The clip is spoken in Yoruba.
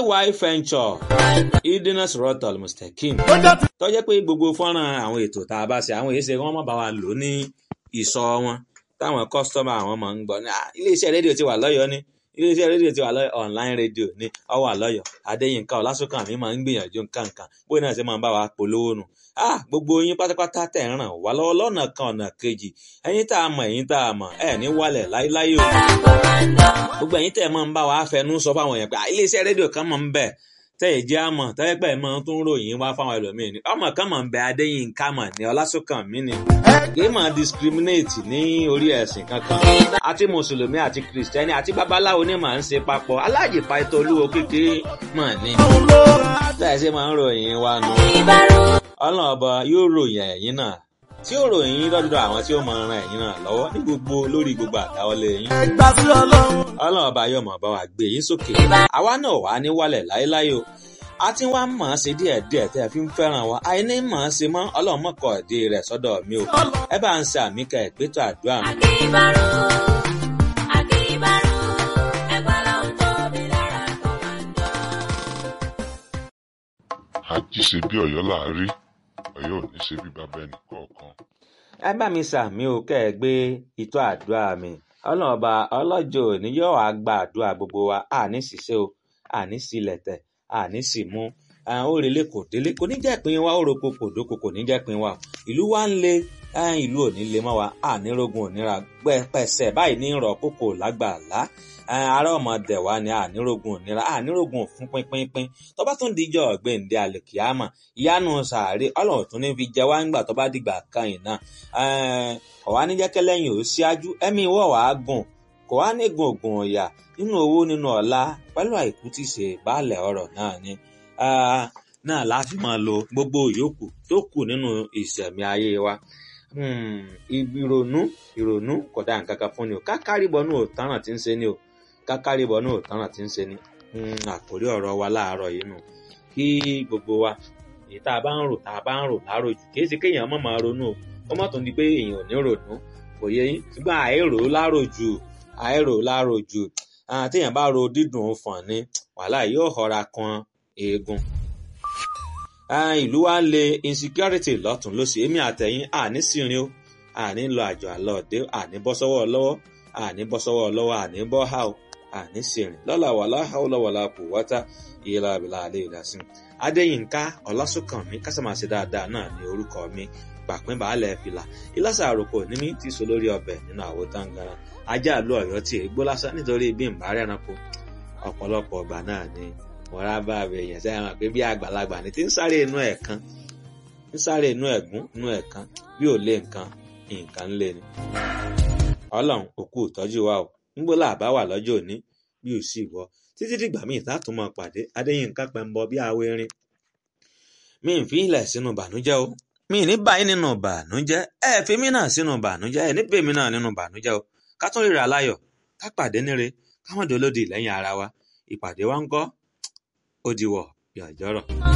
ay venture idina sirotol mustakim tó jẹ́ pé gbogbo fọ́nrán àwọn ètò tá a bá ṣe àwọn èyí ṣe wọ́n má bá wa lò ní ìsọ wọn táwọn kọ́sítọ́mà àwọn máa ń gbọ́ ní iléeṣẹ́ rédíò ti wà lọ́yọ̀ọ́ ní iléeṣẹ́ rédíò ti wà lọ́yọ̀ online rédíò ní ọwọ́ àlọ́yọ̀ adéyínká ọlásùnkàn mi máa ń gbìyànjú nǹkan kan bóyá náà ṣe máa ń bá wa polówó nù ah gbogbo yín pátápátá tẹ̀ ń ràn wá lọ́wọ́ lọ́nà kan ọ̀nà kejì ẹ̀yin tá a mọ̀ ẹ̀yin tá a mọ̀ ẹ̀ ní wálẹ̀ láíláí o gbogbo ẹ̀yin tẹ̀ máa ń bá wa fẹnu sọ fáwọn èèyàn pé iléeṣẹ́ rédíò kan máa ń bẹ̀ tẹ́ ẹ̀ jẹ́ àmọ̀ tẹ́lẹ̀ pẹ́ mọ́ tó ń ròyìn wá fáwọn ẹlòmíín ni ọmọ kan mọ̀ ń bẹ adéyínká mọ̀ ní ọlásùnkàn mi ni kì í máa discriminate ní orí ẹ̀sìn kankan àti mùsùlùmí àti kìrìsìtẹ́nì àti babaláwo ni màá ń ṣe papọ̀ aláàjì pàtó olúwo kékeré mọ̀ ní. tẹ́ ẹ ṣe máa ń ròyìn wa nù. ọlọ́run ọba yóò ròyìn ẹ̀yìn náà tí ó ròyìn yín lọ́dọ̀ àwọn tí ó máa ran ẹ̀yìn náà lọ́wọ́ ní gbogbo lórí gbogbo àdáwọlé yín. ọlọ́run ọba yóò máa bá wa gbé yín sókè àwa náà wà ní wálẹ̀ láéláé o a ti wá mọ̀ ọ́n ṣe díẹ̀díẹ̀ tẹ́ ẹ fi ń fẹ́ràn wa àìní mọ̀ ọ́n ṣe mọ́ ọlọ́run mọ̀kọ́ ìdí rẹ̀ sọ́dọ̀ mi o ẹ bá ń ṣe àmì ká ẹ̀gbẹ́tọ̀ àdúrà mi. àjíṣe bí ọ̀yọ́ láàárí ọ̀yọ́ ò ní ṣe bí bàbá ẹnì kọ̀ọ̀kan. ẹ bá mi ṣàmì o kẹ́ ẹ gbé ìtọ́ àdúrà mi ọlọ́run ọba ọlọ́jọ́ òní yóò wá gba àdúrà gbogbo wa àní ṣiṣẹ́ o àní sílẹ̀ tẹ̀ àní sì mú òrèlé kò délé kò ní jẹ́ pin wa òròkò kò dóko kò ní jẹ́ pin wa ìlú wa ń le ìlú ò ní le mọ́ wa ànírógun òníra pẹ̀sẹ̀ báyìí ní ìrọ̀ kókò lágbàlá ará ọmọdé wa ni ànírógun òníra ànírógun fún pínpínpín tó bá tún dijọ́ ọ̀gbẹ́ǹde àlèkìámà ìyanu sàárè ọlọ́run tún ní fi jẹ wá ńgbà tó bá dìgbà kan yìí náà ọ̀wá níjẹ́kẹ́ lẹ́yìn ò síájú ẹ̀mí ìwọ̀ wàá gùn kò wá ní gùngùn ọ̀yà nínú owó nínú ọ̀la pẹ̀lú àìkú tí ṣe baálẹ̀ ọ̀rọ̀ náà ni náà láti máa lo gbogbo ìyókù tó kù nínú ìṣẹ̀mí ayé wa ìrònú ìrònú kò dá nǹkan kan fún ni o kákàríbọ̀ náà ò tánràn tí ń ṣe ni o kákàríbọ̀ náà ò tánràn tí ń ṣe ni àkórí ọ̀rọ̀ wa láàárọ̀ yìí nù kí gbogbo wa èyí tá a bá ń rò tá a bá ń rò láàárọ̀ jù kì í ṣe kéèyàn má máa ronú o ó mọ̀ tó di pé èèyàn ò ní ronú kò yẹ yín ṣùgbọ́n àìrò láàárọ̀ jù àìrò láàárọ̀ jù téèyàn bá ro dídùn fọ̀n ni wàhálà yóò họra kan eegun. ìlú wa ń le insecurity lọ́tún lósì èmi àtẹ̀yìn àní sírin o àní lọ àjọ àlọ́ọ̀dẹ́ àní bọ́ sọ́wọ́ lọ́wọ́ àní bọ́ sọ́wọ́ lọ́wọ́ àní bọ́ hà o àní sírin lọ́la wàlá hàwùlà wàlá kò wáta ìyẹ́lá àbílà àlẹ́ ìdásí. adéyínká ọlásùnkànmí kásàmásì dáadáa náà ní orúkọ mi pàpín baálẹ̀ fìlà ìlàsà àròkọ ní mi ti so lórí ọbẹ̀ nínú àwo táǹgàrà ajá àlú ọ̀yọ́ tí ègbó lásán nítorí bí n bá rẹranko ọ̀pọ̀lọpọ̀ ọgbà náà ni wọ́n bá bẹ èèyàn sẹ́yìn hàn pé bí àgbàlagbà ni tí ń sáré inú ẹ̀ kan ń sáré inú ẹ̀gún inú ẹ̀ kan bí ò lé nǹkan nǹkan ń lé ni. ọlọ́run òkú ìtọ́jú wa o nígbó làbá wà lọ́jọ́ òní bí ò sì wọ títí dìgbà míì látún mọ́ pàdé adéyínká pẹ̀mbọ bí awo erin mi ń fi ilẹ̀ sínú bànújẹ́ o mi ní báyìí nínú bànújẹ́ ẹ fi mí náà sínú bànújẹ́ ẹ níbẹ̀ mi náà nínú bànújẹ́ o ká tún ríra láyọ̀ ká pàdé níre ká má dolódì lẹ́yìn ara wa ìpàdé wa ń kọ́ ó diwọ̀ yàjọ́rọ̀.